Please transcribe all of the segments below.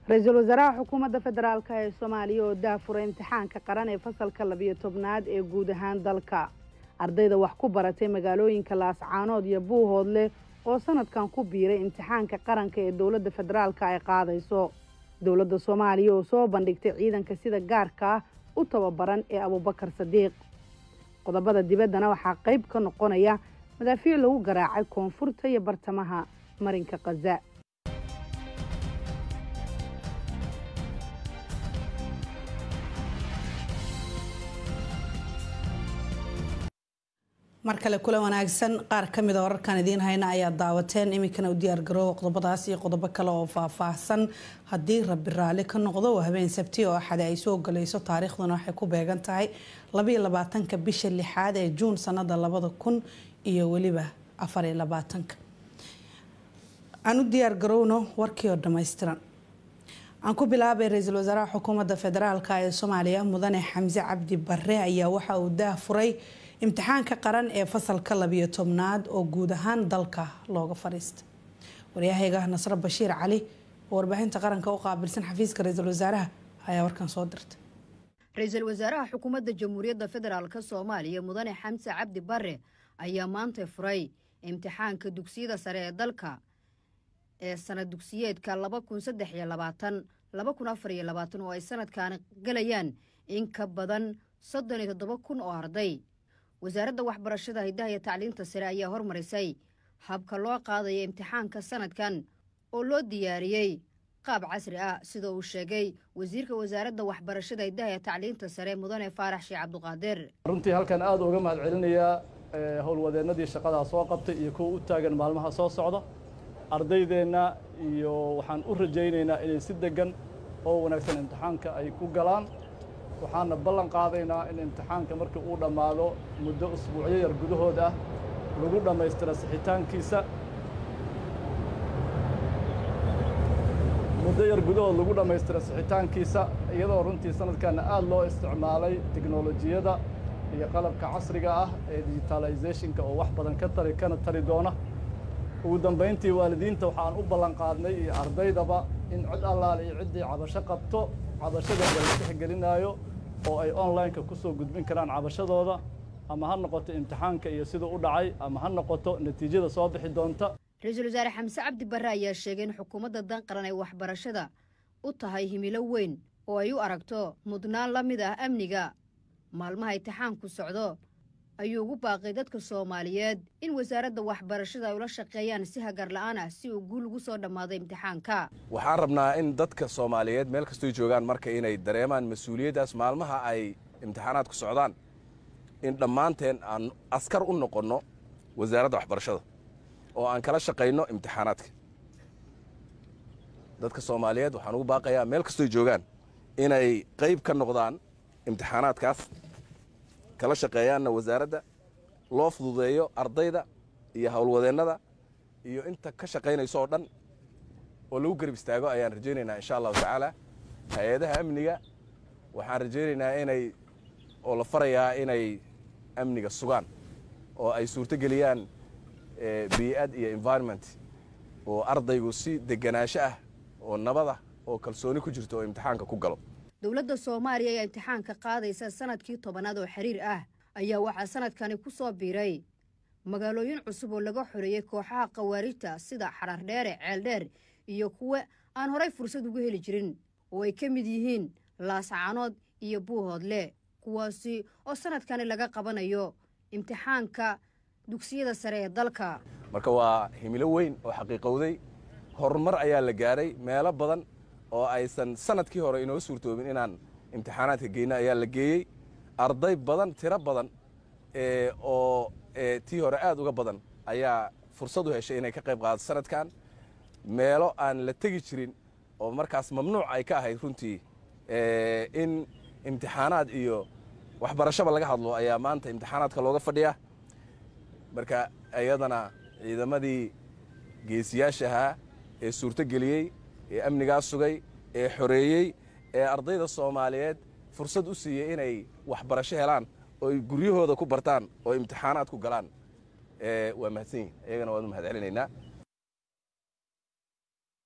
ra-iisul wasaaraha xukuumadda federaalk ee soomaaliya oo daafura imtixaanka qaran ee fasalka labiyo tobnaad ee guud ahaan dalka ardayda wax ku baratay magaalooyinka laascaanood iyo buuhoodle oo sanadkan ku biiray imtixaanka qaranka ee dowladda federaalka ay qaadayso dowladda soomaaliya oo soo bandhigtay ciidanka sida gaarka ah u tababaran ee abubakar sadiiq qodobada dibaddana waxaa qayb ka noqonaya madaafiic lagu garaacay koonfurta iyo bartamaha marinka khaza mar kale kula wanaagsan qaar ka mida wararkan idiin hayna ayaa daawateen iminkana u diyaargaroowa qodobadaas iyo qodobo kale oo faahfaahsan haddii rabbi raalli ka noqdo waa habeen sabti oo axade ay soo galayso taariikhduna waxay ku beegan tahay labaiyo labaatanka bisha lixaad ee juun sanada labada kun iyo weliba afariyo labaatanka aan u diyaargarowno warkii oo dhammaystiran aan ku bilaabay ra-iisul wasaaraha xukuumadda federaalk ee soomaaliya mudane xamse cabdi bare ayaa waxa uu daafuray imtixaanka qaran ee fasalka labiyo tobnaad oo guud ahaan dalka looga fadhiistay waryahayga nasro bashiir cali oo warbaahinta qaranka u qaabilsan xafiiska ra-iisul wasaaraha ayaa warkan soo dirtay ra-iisul wasaaraha xukuumadda jamhuuriyadda federaalk soomaaliya mudane xamse cabdi bare ayaa maanta furay imtixaanka dugsiyada sare ee dalka ee sanad dugsiyeedka laba kun saddex iyo labaatan laba kun afar iyo labaatan oo ay sanadkaani galayaan in ka badan soddon iyo toddoba kun oo arday wasaaradda waxbarashada hiddaha iyo tacliinta sare ayaa hormarisay habka loo qaadaya imtixaanka sanadkan oo loo diyaariyey qaab casri ah sida uu sheegay wasiirka wasaaradda waxbarashada hiddaha iyo tacliinta sare mudane faarax sheekh cabduqaadir runtii halkan aada uga mahad celinayaa howlwadeennadii shaqadaa soo qabtay iyo kuwa u taagan maalmaha soo socda ardaydeenna iyo waxaan u rajaynaynaa inay si deggan oo wanaagsan imtixaanka ay ku galaan waxaana ballan qaadaynaa in imtixaanka markii uu dhammaado muddo usbuucyo yar gudahood ah lagu dhammaystiro sixitaankiisa muddo yar gudahood lagu dhammaystiro sixitaankiisa iyadoo runtii sanadkanna aada loo isticmaalay teknolojiyadda iyo qalabka casriga ah ee digitalizationka oo wax badan ka tari kana tari doona ugu dambayntii waalidiinta waxaan u ballan qaadnay iyo ardaydaba in cid allaale iyo ciddii cabasho qabto cabashada la tixgelinaayo oo ay online-ka ku soo gudbin karaan cabashadooda ama ha noqoto imtixaanka iyo siduu u dhacay ama ha noqoto natiijada soo bixi doonta ra-iisul wasaare xamse cabdi barre ayaa sheegay in xukuumadda dan qaran ay waxbarashada u tahay himilo weyn oo ay u aragto mudnaan la mid ah amniga maalmaha imtixaanku socdo ayuu ugu baaqay dadka soomaaliyeed in wasaaradda waxbarashada ay ula shaqeeyaan si hagar la'aan ah si uu guul ugu soo dhammaado imtixaanka waxaan rabnaa in dadka soomaaliyeed meel kastoy joogaan marka inay dareemaan mas-uuliyaddaas maalmaha ay imtixaanaadku socdaan in dhammaanteen aan askar u noqonno wasaaradda waxbarashada oo aan kala shaqayno imtixaanaadka dadka soomaaliyeed waxaan ugu baaqayaa meel kastoy joogaan inay qayb ka noqdaan imtixaanaadkaas kala shaqeeyaanna wasaaradda loo fududeeyo ardayda iyo howlwadeennada iyo inta ka shaqaynayso oo dhan oo lagu garab istaago ayaan rajaynaynaa insha allahu tacaala hay-adaha amniga waxaan rajaynaynaa inay oo la farayaa inay amniga sugaan oo ay suurto geliyaan bii'ad iyo environment oo ardaygu si deganaansho ah oo nabada oo kalsooni ku jirto oo imtixaanka ku galo dowladda soomaaliya ayaa imtixaanka qaadaysa sanadkii tobanaad oo xiriir ah ayaa waxaa sanadkani ku soo biiray magaalooyin cusub oo laga xoreeyey kooxaha khawaarijta sida xarardheere ceeldheer iyo kuwa aan horay fursad ugu heli jirin oo ay ka mid yihiin laascaanood iyo buuhoodle kuwaasi oo sanadkani laga qabanayo imtixaanka dugsiyada sare ee dalka marka waa himilo weyn oo xaqiiqowday horumar ayaa la gaaray meelo badan oo aysan sanadkii hore inoo suurtoobin inaan imtixaanaadka geyno ayaa la geeyey arday badan tiro badan oo tii hore aad uga badan ayaa fursad u heshay inay ka qayb qaadato sanadkan meelo aan la tegi jirin oo markaas mamnuuc ay ka ahayd runtii in imtixaanaad iyo waxbarashaba laga hadlo ayaa maanta imtixaanaadka looga fadhiyaa marka iyadana ciidamadii geesiyaashahaa ee suurto geliyey ee amnigaa sugay ee xoreeyey ee ardayda soomaaliyeed fursad u siiyey inay waxbarasho helaan oo ay guryahooda ku bartaan oo imtixaanaad ku galaan waa mahadsan yihin iyagana waan u mahad celinaynaa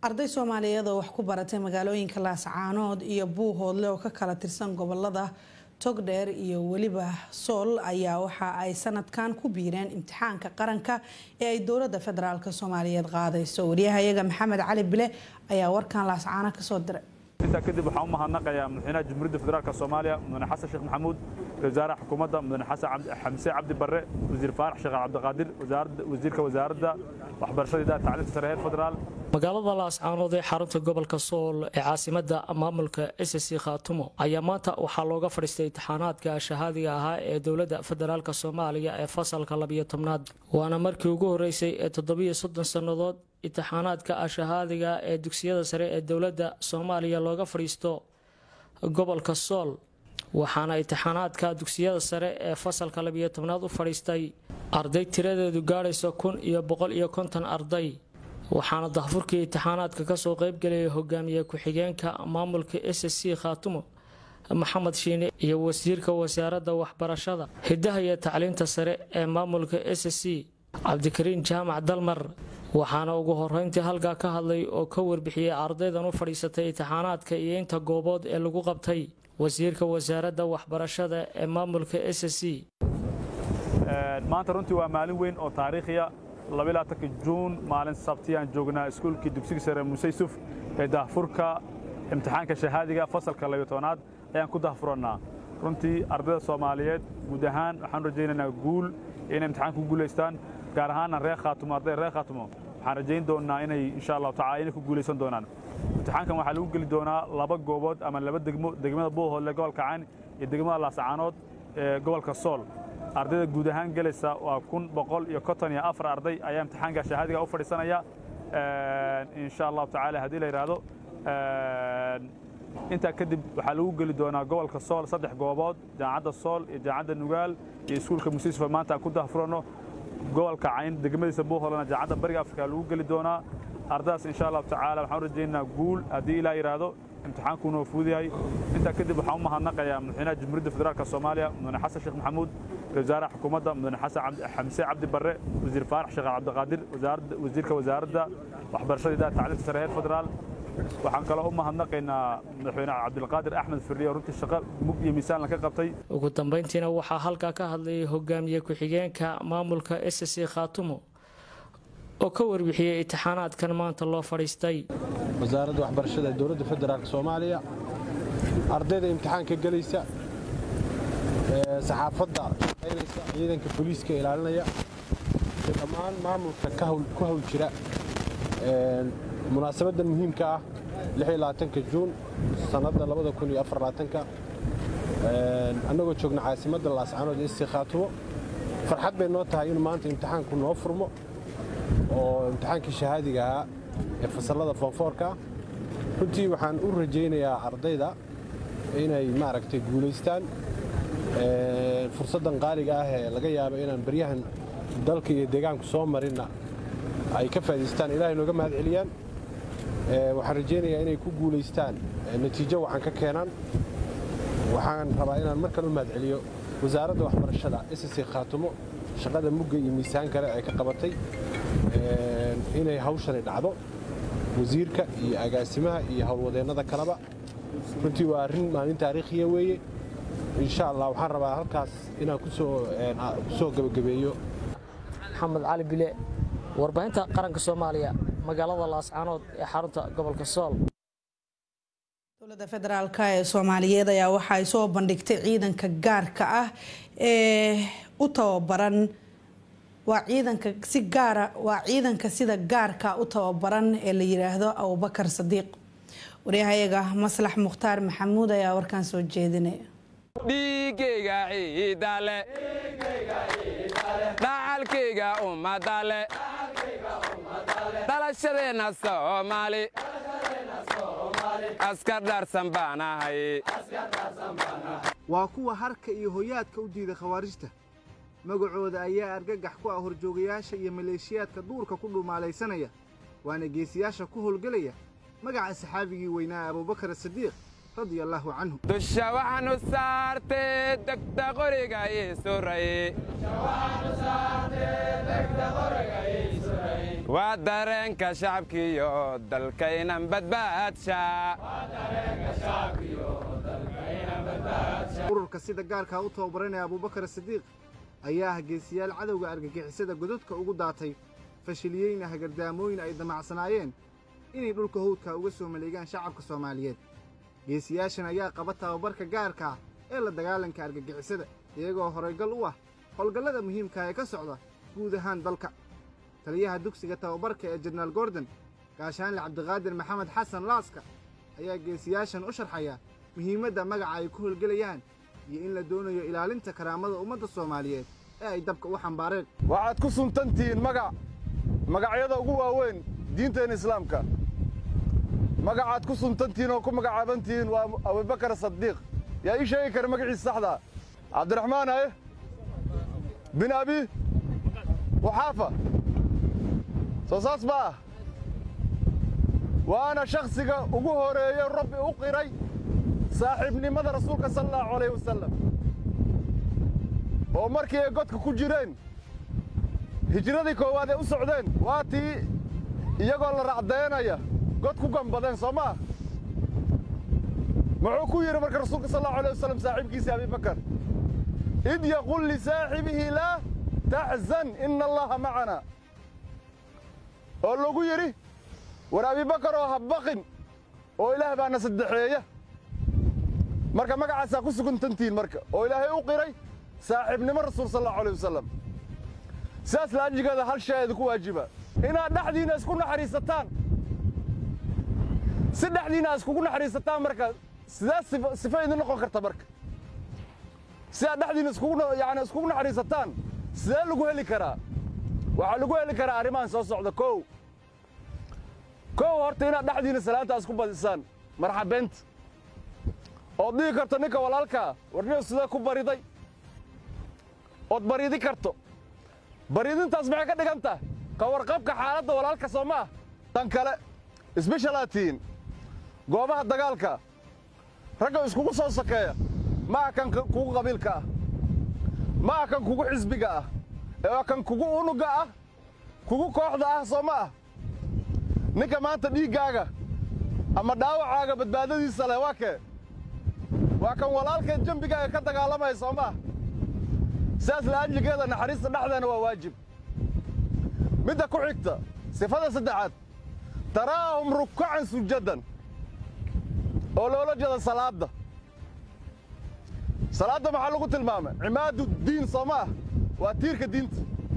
arday soomaaliyeed oo wax ku baratay magaalooyinka laascaanood iyo buuhoodle oo ka kala tirsan gobolada togdheer iyo weliba sool ayaa waxa ay sanadkan ku biireen imtixaanka qaranka ee ay dowlada federaalk soomaaliyeed qaadayso waryahayaga maxamed cali bile ayaa warkan laascaano kasoo diray intaa kadib waxaan u mahadnaqayaa madaxweynaha jamhuuriyadda federaalk soomaaliya mudane xasan sheekh maxamuud wasaaraha xukuumadda mudane xasan xamse cabdi barre wasiir faarax sheekh cabdiqaadir wasiirka wasaaradda waxbarashada idaha tacliinta sare heer federaal magaalada laascaanood ee xarunta gobolka sool ee caasimada maamulka s c khaatumo ayaa maanta waxaa looga fadhiistay imtixaanaadka shahaadiga ahaa ee dowladda federaalk soomaaliya ee fasalka labiyo tobnaad waana markii ugu horeysay ee toddobiyo soddon sannadood imtixaanaadka shahaadiga ee dugsiyada sare ee dowladda soomaaliya looga fadhiisto gobolka sool waxaana imtixaanaadka dugsiyada sare ee fasalka labiyo tobnaad u fadhiistay arday tiradeedu gaadhaysa kun iyo boqol iyo konton arday waxaana dahfurkii imtixaanaadka kasoo qeybgalayay hogaamiye ku-xigeenka maamulka s c khaatumo maxamed shiine iyo wasiirka wasaaradda waxbarashada hidaha iyo tacliinta sare ee maamulka s c cabdikariin jaamac dalmar waxaana ugu horeyntii halkaa ka hadlay oo ka warbixiyey ardaydan u fadhiisatay imtixaanaadka iyo inta goobood ee lagu qabtay wasiirka wasaaradda waxbarashada ee maamulka s c maanta runtii waa maalin weyn oo taariikhiya labaatanka juun maalin sabtiyaan joognaa iskuulkii dugsiga sare muuse yusuf ee dahfurka imtixaanka shahaadiga fasalka labiyo tobanaad ayaan ku dahfurannaa runtii ardayda soomaaliyeed guud ahaan waxaan rajaynaynaa guul inay imtixaanka ku guulaystaan gaar ahaana reer khaatumo ardayda reer khaatumo waxaan rajayn doonnaa inay insha allahu tacala inay ku guulaysan doonaan imtixaankan waxaa lagu geli doonaa laba goobood ama laba degmo degmada buuhoodle gobolka cayn iyo degmada laasacaanood ee gobolka sool ardayda guud ahaan gelaysa waa kun boqol iyo konton iyo afar arday ayaa imtixaanka shahaadiga u fadhiisanaya insha allahu tacaala haddii la yidhaahdo intaa kadib waxaa lagu geli doonaa gobolka sool saddex goobood jaamacadda sool iyo jaamacadda nugaal iyo iskuulka musiisfa maanta aan ku dahfuranno gobolka cayn degmadiisa buuholana jaamacadda bariga afrika lagu geli doonaa ardadaas insha allahu tacaala waxaan u rajaynaynaa guul haddii ilaa yidhaahdo imtixaankuuna waa fuudayahay intaa kadib waxaan u mahadnaqayaa madaxweynaha jamhuuriyadda federaalk soomaaliya mudane xasan sheekh maxamuud wasaaraha xukuumadda mudane xasan xamse cabdi barre wasiir faarax sheekh cabdiqaadir wasiirka wasaaradda waxbarashada idaha tacliinta sare heer federaal waxaan kaloo u mahadnaqaynaa madaxweyne cabdilqaadir axmed firriye oo runtii shaqo mug iyo miisaan ka qabtay ugu dambeyntiina waxaa halkaa ka hadlayay hogaamiye ku-xigeenka maamulka s c khaatumo oo ka warbixiyey imtixaanaadkan maanta loo fadhiistay wasaaradda waxbarashada ee dowladda federaalk soomaaliya ardayda imtixaanka gelaysa saxaafadda shaqaynaysa ciidanka booliiska ilaalinaya iyo dhammaan maamulka ku hawl jira munaasabaddan muhiimka ah juun sannadda annagoo joogna caasimadda laascaanood ee isi khaatumo farxad bay noo tahay inuu maanta imtixaanku noo furmo oo imtixaankii shahaadiga ahaa ee fasallada foonfoorka ah runtii waxaan u rajaynayaa ardayda inay maaragtay guulaystaan fursaddan qaaliga ah ee laga yaabo inaan baryahan dalka iyo deegaanku soo marinna ay ka faa'idaystaan ilahay nooga mahad celiyaan waxaan rajaynayaa inay ku guulaystaan natiijo waxaan ka keenaan waxaan rabaa inaan mar kale u mahad celiyo wasaaradda waxbarashada ss khaatumo shaqada mugga iyo miisaan kale ay ka qabatay inay hawshani dhacdo wasiirka iyo agaasimaha iyo howlwadeennada kaleba runtii waa arrin maalin taariikhiya weeye insha allah waxaan rabaa halkaas inaan ku soo gebagabeeyo maxamed cali bile warbaahinta qaranka soomaaliya magaalada laascaanood ee xarunta gobolka sool dowladda federaalk ee soomaaliyeed ayaa waxa ay soo bandhigtay ciidanka gaarka ah ee u tababaran waa ciidanka si gaara waa ciidanka sida gaarka u tababaran ee la yidhaahdo abubakar sadiiq waryahayaga maslax mukhtaar maxamuud ayaa warkan soo jeedinaya dhiigayga ciidale dhacalkayga ummadale dhalashadeenna soomaali askar dhaarsan baan ahay waa kuwa harka iyo hoyaadka u diida khawaarijta magacooda ayaa argagax ku ah horjoogayaasha iyo maleeshiyaadka duurka ku dhumaalaysanaya waana geesiyaasha ku howlgelaya magaca saxaabigii weynaa abubakar sadiiq radia allaahu canhu dusha waxaanu saartee degta qoriga ii suray waa dareenka shacabkiiyo dalkaynan badbaadsha ururka sida gaarkaa u tababaranaya abuubakar sidiiq ayaa ah geesiyaal cadowga argagixisada godadka ugu daatay fashiliyeyna hagardaamooyin ay damacsanaayeen inay dhulka hawdka uga soo maleegaan shacabka soomaaliyeed geesiyaashan ayaa qaba tababarka gaarka ah ee la dagaalanka argagixisada iyagoo horaygal u ah howlgallada muhiimka ee ka socda guud ahaan dalka taliyaha dugsiga tababarka ee jenaraal gordon gaashaanle cabdiqaadir maxamed xasan laaska ayaa geesiyaashan u sharxaya muhiimadda magaca ay ku howlgelayaan iyo in la doonayo ilaalinta karaamada ummadda soomaaliyeed ee ay dabka u xambaareen waxaad ku suntantihiin magac magacyada ugu waaweyn diinteena islaamka magacaad ku suntantihiin oo ku magacaabantihiin waa abubakar sadiiq yaa ii sheegi kara magaciisa saxdaa cabdiraxmaan aye bin abi waxaafa soo saas ma ah waana shakhsiga ugu horeeye rabbi u qiray saaxiibnimada rasuulka sala allahu calayh wasalam oo markii ay godka ku jireen hijradii koowaad ay u socdeen waa tii iyagoo la racdaynaya god ku gambadeen soo maa muxuu ku yidhi marka rasuulka sal allahu alayh wasalam saaxiibkiisii abibakar id yaqul lisaaxibihi laa taxzan ina allaha macana oo lagu yidhi war abibakar oo ha baqin oo ilaah baana saddexeeya marka magacaasaa ku suguntantihiin marka oo ilaahay u qiray saaxiibnimo rasuul sal allahu alayh wasalam sidaas laajigeeda hal shay idinku waajiba inaad dhexdiinna isku naxariisataan si dhexdiinna aad iskugu naxariisataan marka sidee sifo idin noqon karta marka si aad dhexdiinna iskugu yani iskugu naxariisataan sidee lagu heli karaa waxaa lagu heli karaa arrimahan soo socda kow kow horta inaad dhexdiinna salaanta isku badisaan marxabeenta ood dhihi karto ninka walaalkaa warniyo sidee ku bariday ood baryidi karto baryidintaas maxay ka dhigan tahay ka warqabka xaaladda walaalka soo ma ah tan kale isbeshalaad tihiin goobaha dagaalka ragga iskugu soo sokeeya ma ah kan kugu qabiilka ah ma ah kan kugu xisbiga ah ee waa kan kugu unugga ah kugu kooxda ah soo ma ah ninka maanta dhiiggaaga ama dhaawacaaga badbaadadiisa leh waa kee waa kan walaalkeed jembigaaga ka dagaalamaya soo ma ah sidaas la'ajligeeda naxariista dhexdeena waa waajib midda ku xigta sifada saddexaad taraahum rukacan sujadan oo loola jeeda salaadda salaadda maxaa lagu tilmaamay cimaadu diin soo ma ah waa tiirka diinta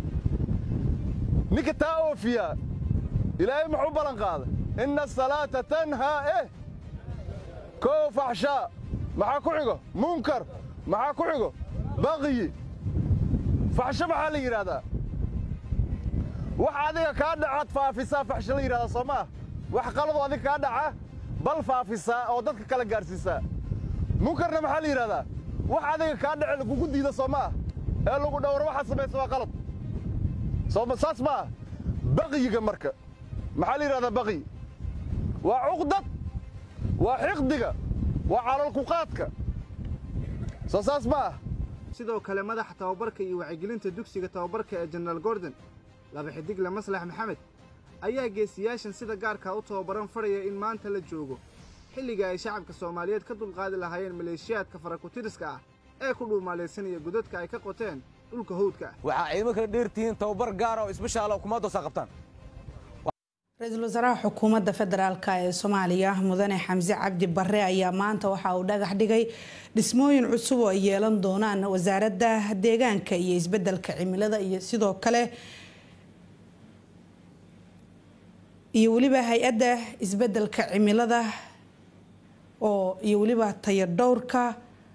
ninka taa oofiyaa ilaahay muxuu ballan qaaday inna asalaata tanhaa eh koo faxshaa maxaa ku xigo munkar maxaa ku xigo baqiyi faxsho maxaa la yidhaahdaa wax adiga kaa dhacaad faafisaa faxsho la yidhahdaa soo ma ah wax qalado adiga kaa dhaca bal faafisaa oo dadka kala gaadhsiisaa munkarna maxaa la yidhahdaa wax adiga kaa dhace lagugu diida soo ma ah ee lagu dhowro waxaad samaysa waa qalad sooma saas ma ah baqiyiga marka maxaa la yidhahdaa baqiy waa cuqdad waa xiqdiga waa calalkuqaadka soo saas ma ah sidoo kale madaxa tababarka iyo wacyigelinta dugsiga tababarka ee jenaraal gordon laba xidigle maslax maxamed ayaa geesiyaashan sida gaarkaa u tababaran fadhaya in maanta la joogo xilliga ay shacabka soomaaliyeed ka dulqaadi lahaayeen maleeshiyaadka farakutiriska ah ee ku dhuumaalaysanaya godadka ay ka qoteen dhulka hawdka ah waxaa ciidamo kala dheertihiin tababar gaara oo isbashaala kumaadoosaa qabtaan ra-iisul wasaaraha xukuumadda federaalk ee soomaaliya mudane xamse cabdi bare ayaa maanta waxa uu dhagax dhigay dhismooyin cusub oo ay yeelan doonaan wasaaradda deegaanka iyo isbedelka cimilada iyo sidoo kale iyo weliba hay-adda isbedelka cimilada oo iyo weliba tayo dhowrka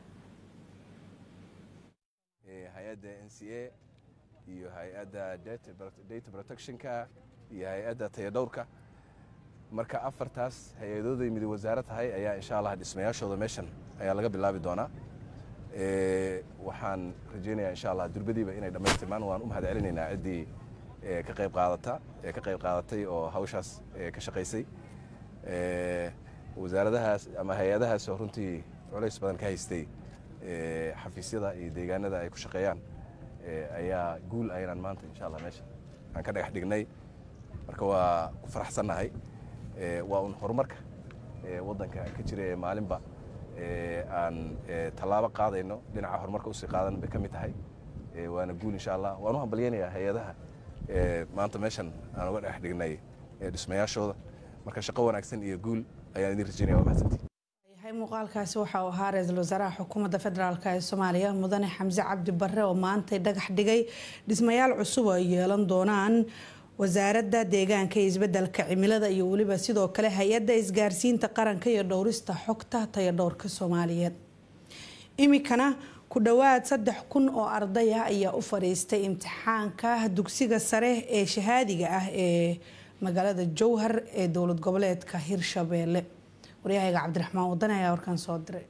hay-adda n c a iyo hay-adda data protectionka iyo hay-adda tayadhowrka marka afartaas hay-adooday mid wasaare tahay ayaa insha allah dhismayaashooda meeshan ayaa laga bilaabi doonaa waxaan rajaynayaa insha allah durbadiiba inay dhammaystirmaan waan u mahad celinaynaa ciddii ka qayb qaadata ee ka qayb qaadatay oo hawshaas ka shaqaysay wasaaradahaas ama hay-adahaas oo runtii culays badan ka haystay xafiisyada iyo deegaanada ay ku shaqeeyaan ayaa guul aynaan maanta insha allah meesha aan ka dhagax dhignay marka waa ku faraxsannahay waa un horumarka waddanka ka jira ee maalinba aan tallaabo qaadayno dhinaca horumarka usii qaadan bay ka mid tahay waana guul insha allah waan u hambalyaynayaa hay-adaha maanta meeshan aan uga dhex dhignay dhismayaashooda marka shaqo wanaagsan iyo guul ayaan idin rajaynaya waa mahadsantii yahay muuqaalkaasi waxa uu ahaa ra-iisul wasaaraha xukuumadda federaalk ee soomaaliya mudane xamse cabdi barre oo maantay dhagax dhigay dhismayaal cusub oo ay yeelan doonaan wasaaradda deegaanka iyo isbedelka cimilada iyo weliba sidoo kale hay-adda isgaarsiinta qaranka iyo dhowrista xogta taya dhowrka soomaaliyeed iminkana ku dhowaad saddex kun oo arday ah ayaa u fadhiistay imtixaanka dugsiga sare ee shahaadiga ah ee magaalada jowhar ee dowlad goboleedka hirshabeelle waryahayga cabdiraxmaan wadane ayaa warkaan soo diray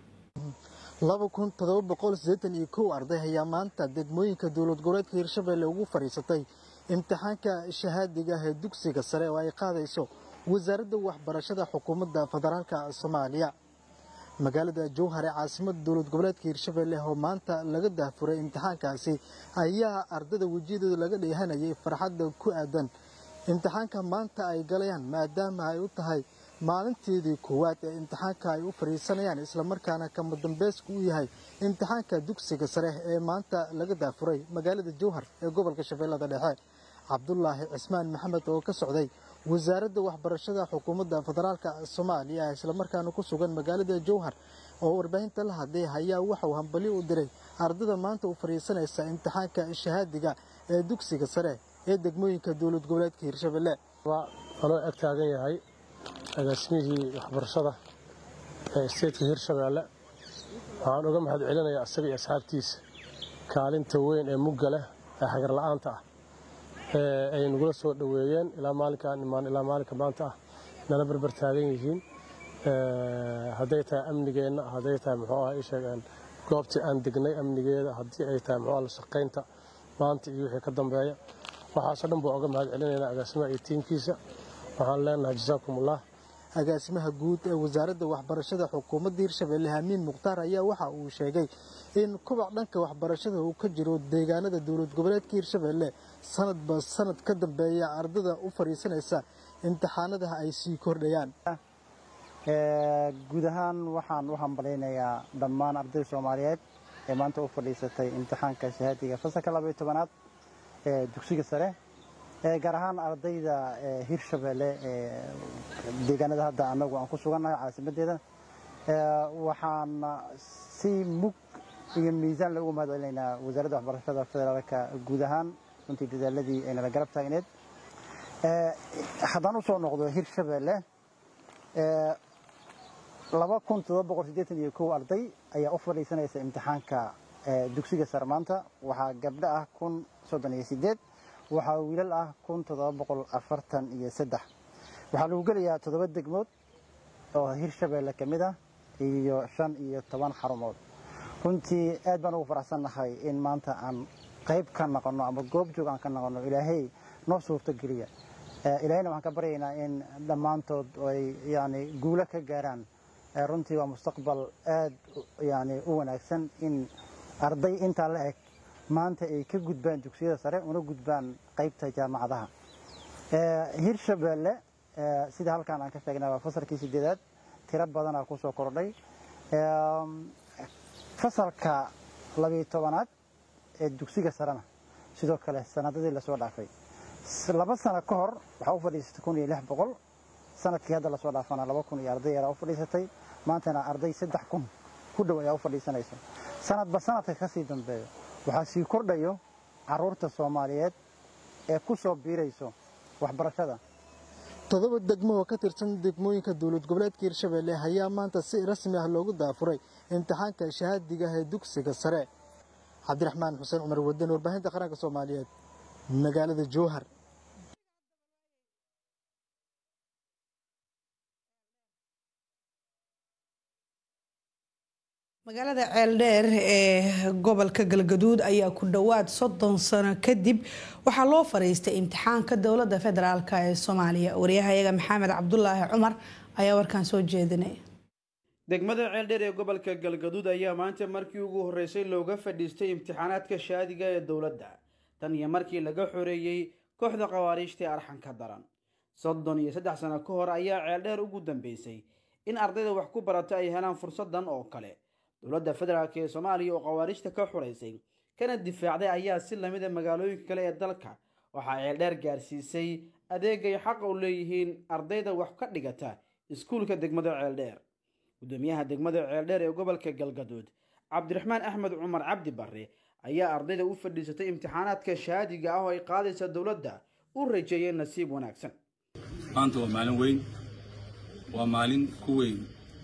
laba kun todoba boqol siddeetan iyo kow arday ayaa maanta degmooyinka dowlad goboleedka hirshabeelle ugu fadhiisatay imtixaanka shahaadiga ah ee dugsiga sare oo ay qaadayso wasaaradda waxbarashada xukuumadda federaalka soomaaliya magaalada jowhar ee caasimada dowlad goboleedka hirshabeelle oo maanta laga dahfuray imtixaankaasi ayaa ardada wejiyadooda laga dheehanayay farxadda ku aadan imtixaanka maanta ay galayaan maadaama ay u tahay maalinteedii koowaad ee imtixaanka ay u fadhiisanayaan islamarkaana kama dambeysku u yahay imtixaanka dugsiga sare ee maanta laga daafuray magaalada jowhar ee gobolka shabeellada dhexe cabdulaahi cismaan maxamed oo ka socday wasaaradda waxbarashada xukuumadda federaalka soomaaliya islamarkaana ku sugan magaalada jowhar oo warbaahinta la hadlay ayaa waxauu hambalyo u diray ardada maanta u fadhiisanaysa imtixaanka shahaadiga ee dugsiga sare ee degmooyinka dowlad goboleedka hirshabelle anoo ag taagan yahay agaasimihii waxbarashada ee isteedka hirshabeelle waxaan uga mahad celinayaa isaga iyo asxaabtiisa kaalinta weyn ee mugga leh ee xagar la'aanta ah ee ay nagula soo dhoweeyeen ilaa maalinkaan imaan ilaa maalinka maanta ah nala barbar taagan yihiin hadday tahay amnigeenna hadday tahay muxuu ah isheegeen goobtii aan degnay amnigeeda haddii ay tahay muxuu ah la shaqaynta maanta iyo wixii ka dambeeya waxaasoo dhan baa uga mahad celinaynaa agaasimaha iyo tiimkiisa waxaan leenahay jasaakumullah agaasimaha guud ee wasaaradda waxbarashada xukuumadda hirshabelle hamiin mukhtaar ayaa waxa uu sheegay in kubac dhanka waxbarashada uu ka jiro deegaanada dowlad goboleedka hirshabelle sanadba sanad ka dambeeya ardada u fadhiisanaysa imtixaanadaha ay sii kordhayaan guud ahaan waxaan u hambalaynayaa dhammaan ardayda soomaaliyeed ee maanta u fadhiisatay imtixaanka shahaadiga fasalka labaiyo tobanaad ee dugsiga sare gaar ahaan ardayda hirshabelle deegaanada hadda anagu aan ku sugannahay caasimadeeda waxaan si mug iyo miisaan loogu mahad celinaynaa wasaaradda waxbarashada federaalka guud ahaan runtii dadaaladii ay nala garab taagneed haddaan u soo noqdo hirshabelle laba kun todoba boqol siddeetan iyo kow arday ayaa u fadhiisanaysa imtixaanka dugsiga sare maanta waxaa gabdho ah kun soddon iyo sideed waxaa wiilal ah kun toddoba boqol afartan iyo saddex waxaa lagu gelayaa toddoba degmood oo hirshabelle ka mid ah iyo shan iyo toban xarumood runtii aad baan ugu faraxsannahay in maanta aan qayb ka noqonno ama goob joog aan ka noqonno ilaahay noo suurto geliya ilaahayna waxaan ka baryaynaa in dhammaantood ay yani guulo ka gaaraan runtii waa mustaqbal aad yani u wanaagsan in arday intaa la eg maanta ay ka gudbaan dugsiyada sare una gudbaan qaybta jaamacadaha hirshabelle sida halkaan aan ka sheegnay waa fasalkii sideedaad tiro badanaa ku soo kordhay fasalka labiyo tobanaad ee dugsiga sarena sidoo kale sanadadii lasoo dhaafay laba sano ka hor waxaa u fadhiisatay kun iyo lix boqol sanadkii hadda lasoo dhaafana laba kun iyo arday yaraa u fadhiisatay maantana arday saddex kun ku dhow ayaa u fadhiisanaysa sanadba sanadka ka sii dambeeyo waxaa sii kordhayo caruurta soomaaliyeed ee ku soo biirayso waxbarashada toddoba degmo oo ka tirsan degmooyinka dowlad goboleedka hirshabelle ayaa maanta si rasmi ah loogu daafuray imtixaanka shahaadiga ah ee dugsiga sare cabdiraxmaan xuseen cumar wadan warbaahinta qaranka soomaaliyeed magaalada jowhar magaalada ceeldheer ee gobolka galgaduud ayaa ku dhowaad soddon sano kadib waxaa loo fadhiistay imtixaanka dowladda federaalk ee soomaaliya waryahayaga maxamed cabdulaahi cumar ayaa warkaan soo jeedinaya degmada ceeldheer ee gobolka galgaduud ayaa maanta markii ugu horreysay looga fadhiistay imtixaanaadka shaadiga ee dowladda tan iyo markii laga xoreeyey kooxda khawaariijta ee arxanka daran soddon iyo saddex sano ka hor ayaa ceeldheer ugu dambeysay in ardayda wax ku barata ay helaan fursadan oo kale dowladda federaalk ee soomaaliya oo khawaariijta ka xuraysay kana difaacday ayaa si lamida magaalooyinka kale ee dalka waxaa ceeldheer gaarsiisay adeegay xaqa u leeyihiin ardayda wax ka dhigata iskuulka degmada ceeldheer gudoomiyaha degmada ceeldheer ee gobolka galgaduud cabdiraxmaan axmed cumar cabdi barre ayaa ardayda u fadhiisatay imtixaanaadka shahaadiga ah oo ay qaadaysa dowladda u rajeeyeen nasiib wanaagsan maanta waa maalin weyn waa maalin ku weyn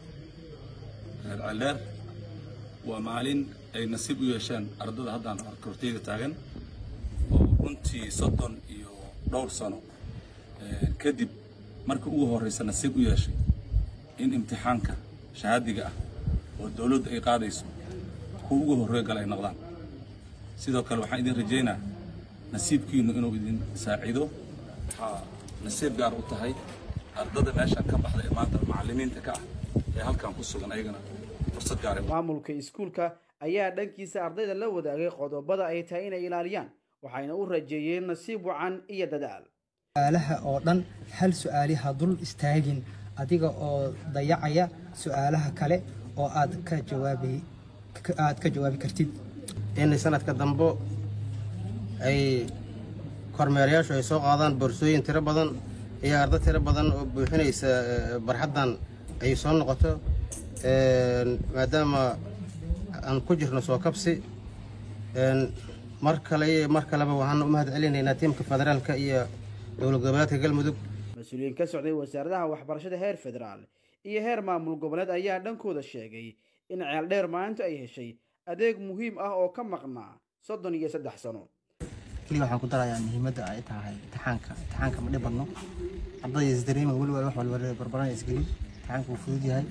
reer ceeldheer waa maalin ay nasiib u yeesheen ardada haddaan korteyda taagan oo runtii soddon iyo dhowr sano kadib marka ugu horreysa nasiib u yeeshay in imtixaanka shahaadiga ah oo dowladdu ay qaadayso kuwa ugu horreeya gala ay noqdaan sidoo kale waxaan idin rajaynaa nasiibkiinnu inuu idin saacido waxaa nasiib gaar u tahay ardada meeshan ka baxda ee maanta macallimiinta ka ah ee halkan ku sugan ayagana fursad gaar maamulka iskuulka ayaa dhankiisa ardayda la wadaagay qodobada ay tahay inay ilaaliyaan waxayna u rajeeyeen nasiib wacan iyo dadaal su'aalaha oo dhan hal su'aaliha dul istaagin adiga oo dayacaya su'aalaha kale oo aad ka jawaabi aad ka jawaabi kartid in sanadka dambe ay kormeerayaashu ay soo qaadaan boorsooyin tiro badan iyo ardo tiro badan oo buuxinaysa barxaddan ay soo noqoto maadaama aan ku jirno soo kabsi mar kale iyo mar kaleba waxaan u mahad celinaynaa tiimka federaalka iyo dowlad goboleedka galmudug mas-uuliyiin ka socday wasaaradaha waxbarashada heer federaal iyo heer maamul goboleed ayaa dhankooda sheegay in ceeldheer maalinta ay heshay adeeg muhiim ah oo ka maqnaa soddon iyo saddex sano keliya waxaan ku darayaa muhiimadda ay tahay imtixaanka imtixaanka ma dhib badno ardayda isdareema weliba wax walba barbaran isgelin imtixaanka wuu fudud yahay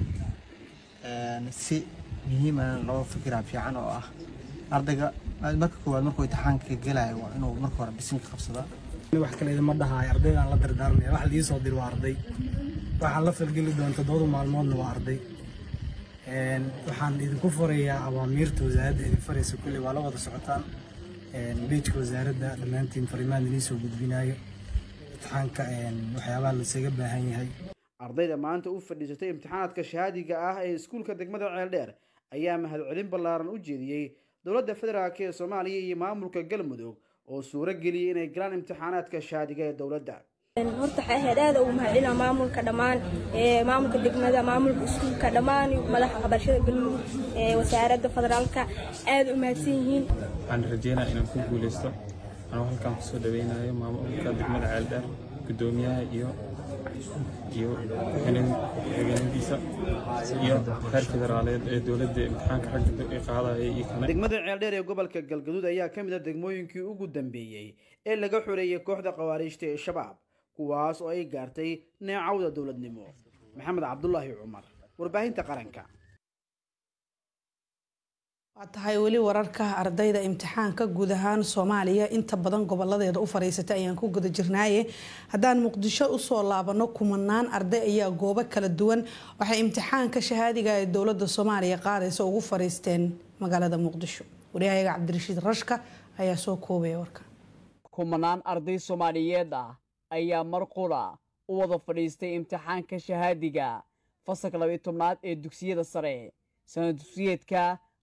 si muhiimana loo fikiraa fiican oo ah ardayga marka koowaad markuu imtixaanka gelayo waa inuu marka hore bisinka qabsadaa wax kale idima dhahayo ardaydaan la dardaaranaya wax lii soo diri waa arday waxaan la falgeli doona toddobada maalmoodna waa arday waxaan idinku farayaa awaamiirta wasaaradda idin faraysa kulley waa la wada socotaan beejka wasaaradda dhammaantiin farimaan idin soo gudbinayo imtixaanka waxyaabaha lasaga baahan yahay ardayda maanta u fadhiisatay imtixaanaadka shahaadiga ah ee iskuulka degmada ceeldheer ayaa mahadcelin ballaaran u jeediyey dowladda federaalk ee soomaaliya iyo maamulka galmudug oo suuro geliyey inay galaan imtixaanaadka shahaadiga ee dowladda horta waxay ahayd aad ugu mahadcelina maamulka dhammaan maamulka degmada maamulka iskuulka dhammaan madaxa waxbarashada galmudug wasaaradda federaalka aad u mahadsan yihiin waxaan rajeynaa inaan ku guuleysto anuu halkan kusoo dhaweynayo maamulka degmada ceeldheer gudoomiyaha iyo iyo xigeenadiisa iyo heer federaaleed ee dowladda imtixaanka ragga ay qaadaya iyo kale degmada ceeldheer ee gobolka galgaduud ayaa ka mid a degmooyinkii ugu dambeeyey ee laga xoreeyey kooxda khawaariijta ee shabaab kuwaas oo ay gaartay neecawda dowladnimo maxamed cabdulaahi cumar warbaahinta qaranka waa tahay weli wararka ardayda imtixaanka guud ahaan soomaaliya inta badan goboladeeda u fariisatay ayaan ku guda jirnaaye haddaan muqdisho usoo laabano kumanaan arday ayaa goobo kala duwan waxay imtixaanka shahaadiga ee dowlada soomaaliya qaadaysa ugu fariisteen magaalada muqdisho waryahayaga cabdirashiid rashka ayaa soo koobaya warkan kumanaan arday soomaaliyeed ah ayaa mar qura u wada fadhiistay imtixaanka shahaadiga fasalka labayo tobnaad ee dugsiyada sare sana dugsiyeedka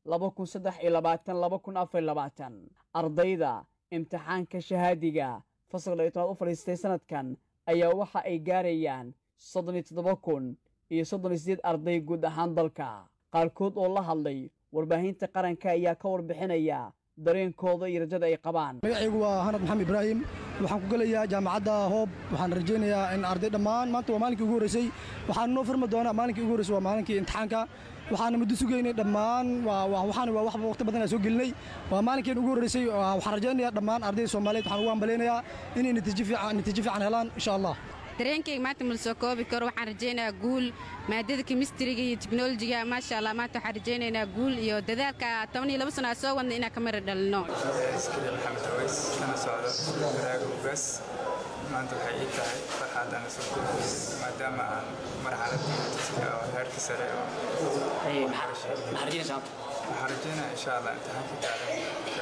ardayda imtixaanka shahaadiga fasalka labayo tobnaad u fadhiistay sanadkan ayaa waxa ay gaarayaan soddon iyo toddoba kun iyo soddon iyo sideed arday guud ahaan dalka qaarkood oo la hadlay warbaahinta qaranka ayaa ka warbixinaya dareenkooda iyo rajada ay qabaan magacaygu waa hanad maxamed ibraahim waxaan ku gelayaa jaamacadda hoob waxaan rajaynayaa in arday dhammaan maanta waa maalinkii ugu horreysay waxaan noo furmi doonaa maalinkii ugu horreysay waa maalinkii imtixaanka waxaana muddo sugaynay dhammaan waxaan waa wax waqti badan soo gelinay waa maalinkeen ugu horreysay waxaan rajaynayaa dhammaan ardayda soomaaliyeed waxaan ugu hambaleynayaa inay natiijo fiican natiijo fiican helaan insha allah dareenkayga maanta ma la soo koobi karo waxaan rajaynayaa guul maadada kemistriga iyo teknolojiga maasha allah maanta waxaan rajaynaynaa guul iyo dadaalka toban iyo laba sano aa soo wadna inaan ka mara dhalino iskariil maxamed aweys kana socdo baraaga ugaas maanta waxay ii tahay farxaad aan soo koobi maadaama aan marxaladii dugsiga oo heerka sare oo waxaan rajaynaa insha allah imtixaanka gaaran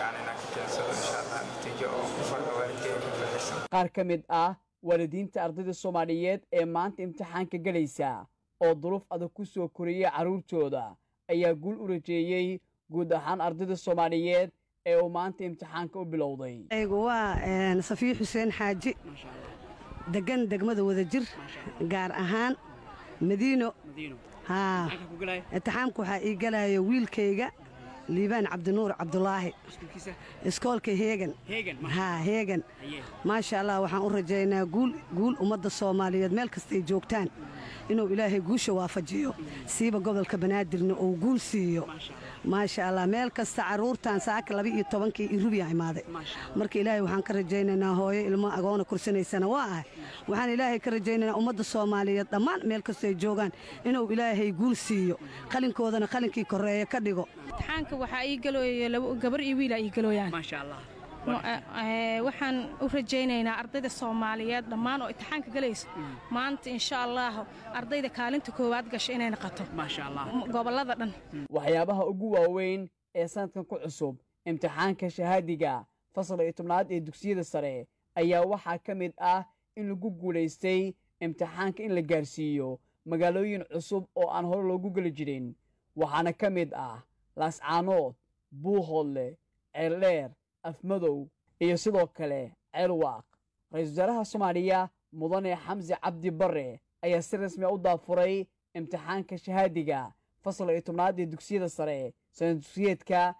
fiican inaan ka keensado insha allah natiijo oo ku farxo waalidkeyga ku farxaysan qaar ka mid ah waalidiinta ardayda soomaaliyeed ee maanta imtixaanka gelaysa oo duruuf adag ku soo koriyey carruurtooda ayaa guul u rajeeyey guud ahaan ardayda soomaaliyeed ee uu maanta imtixaanka u bilowday aygu waa safiyo xuseen xaaji degan degmada wadajir gaar ahaan madiino haa imtixaamka waxaa ii galaya wiilkayga liibaan cabdinuur cabdulaahi iskoolka heegan haa heegan maasha allah waxaan u rajaynaa guul guul ummadda soomaaliyeed meel kastay joogtaan inuu ilaahay guusha waafajiyo siiba gobolka banaadirna uu guul siiyo maasha allah meel kasta carruurtan saaka laba iyo tobankii irubiya imaaday marka ilaahay waxaan ka rajaynaynaa hooyo ilmo agoona kursanaysana waa ahay waxaan ilaahay ka rajaynaynaa ummadda soomaaliyeed dhammaan meel kastay joogaan inuu ilaahay guul siiyo qalinkoodana qalinkii korreeya ka dhigo imtixaanka waxaa ii galooya gabar iyo wiilaa ii galooyaan waxaan u rajaynaynaa ardayda soomaaliyeed dhammaan oo imtixaanka galayso maanta insha allah ardayda kaalinta koowaad gasha inay noqoto gobollada dhan waxyaabaha ugu waaweyn ee sanadkan ku cusub imtixaanka shahaadiga fasalka iyo tobnaad ee dugsiyada sare ayaa waxaa ka mid ah in lagu guulaystay imtixaanka in la gaarsiiyo magaalooyin cusub oo aan hore loogu geli jirin waxaana ka mid ah laascaanood buuhoodle ceeldheer afmadow iyo sidoo kale ceelwaaq ra-iisul wasaaraha soomaaliya mudane xamsi cabdi barre ayaa si rasmi a u daafuray imtixaanka shahaadiga fasalka iyo tobnaad ee dugsiyada sare sanad dugsiyeedka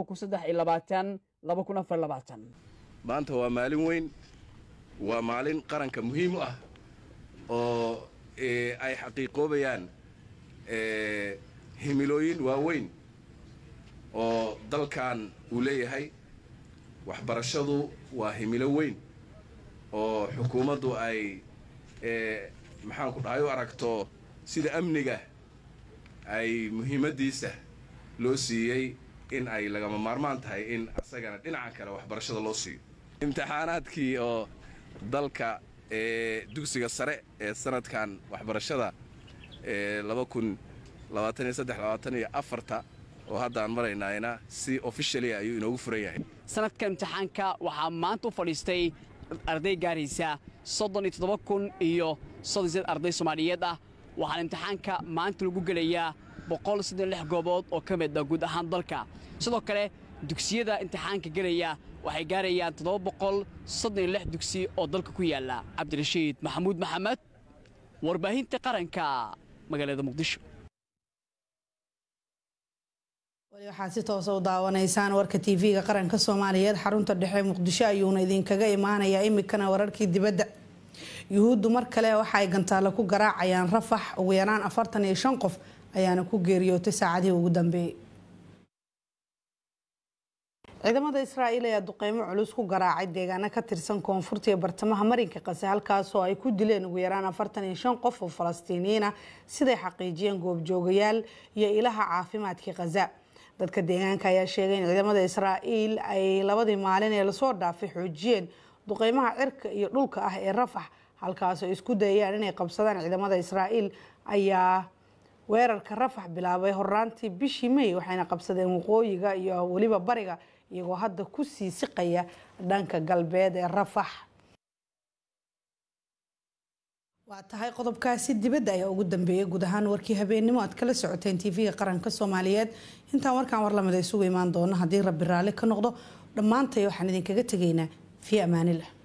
maanta waa maalin weyn waa maalin qaranka muhiim u ah oo ay xaqiiqoobayaan himilooyin waaweyn oo dalkan uu leeyahay waxbarashadu waa himilo weyn oo xukuumaddu ay maxaan ku dhahay u aragto sida amniga ay muhiimaddiisa loo siiyey in ay lagama maarmaan tahay in asagana dhinaca kale waxbarashada loo siiyo imtixaanaadkii oo dalka ee dugsiga sare ee sanadkan waxbarashada ee laba kun labaatan iyo saddex labaatan iyo afarta oo hadda aan maraynayna si officially ayuu inoogu furan yahay sanadka imtixaanka waxaa maanta u fadhiistay arday gaaraysa soddon iyo toddoba kun iyo soddon sideed arday soomaaliyeed ah waxaana imtixaanka maanta lagu gelayaa boqol siddeed lix goobood oo ka mid ah guud ahaan dalka sidoo kale dugsiyada imtixaanka gelaya waxay gaarayaan toddoba boqol soddon iyo lix dugsi oo dalka ku yaalla cabdirashiid maxamuud maxamed warbaahinta qaranka magaalada muqdisho wali waxaad si toosa u daawanaysaan warka tv-ga qaranka soomaaliyeed xarunta dhexe muqdisho ayuuna idinkaga imaanayaa imikana wararkii dibadda yuhuuddu mar kale waxa ay gantaale ku garaacayaan rafax ugu yaraan afartan iyo shan qof ayaana ku geeriyootay saacadihii ugu dambeeyey ciidamada israa'iil ayaa duqeymo culus ku garaacay deegaano ka tirsan koonfurta iyo bartamaha marinka qase halkaasoo ay ku dileen ugu yaraan afartan iyo shan qof oo falastiiniyiin ah siday xaqiijiyeen goobjoogayaal iyo ilaha caafimaadkii khaza dadka deegaanka ayaa sheegay in ciidamada israa'iil ay labadii maalin ee lasoo dhaafay xoojiyeen duqeymaha cirka iyo dhulka ah ee rafax halkaasoo isku dayayaan inay qabsadaan ciidamada israa'iil ayaa weerarka rafax bilaabay horaantii bishii may waxayna qabsadeen waqooyiga iyo weliba bariga iyagoo hadda ku sii siqaya dhanka galbeed ee rafax waa tahay qodobkaasi dibadda ayaa ugu dambeeyay guud ahaan warkii habeennimo aad kala socoteen tv-ga qaranka soomaaliyeed intaan warkaan war lamid isugu imaan doono haddii rabbi raalli ka noqdo dhammaantay waxaan idinkaga tegaynaa fii amaanillah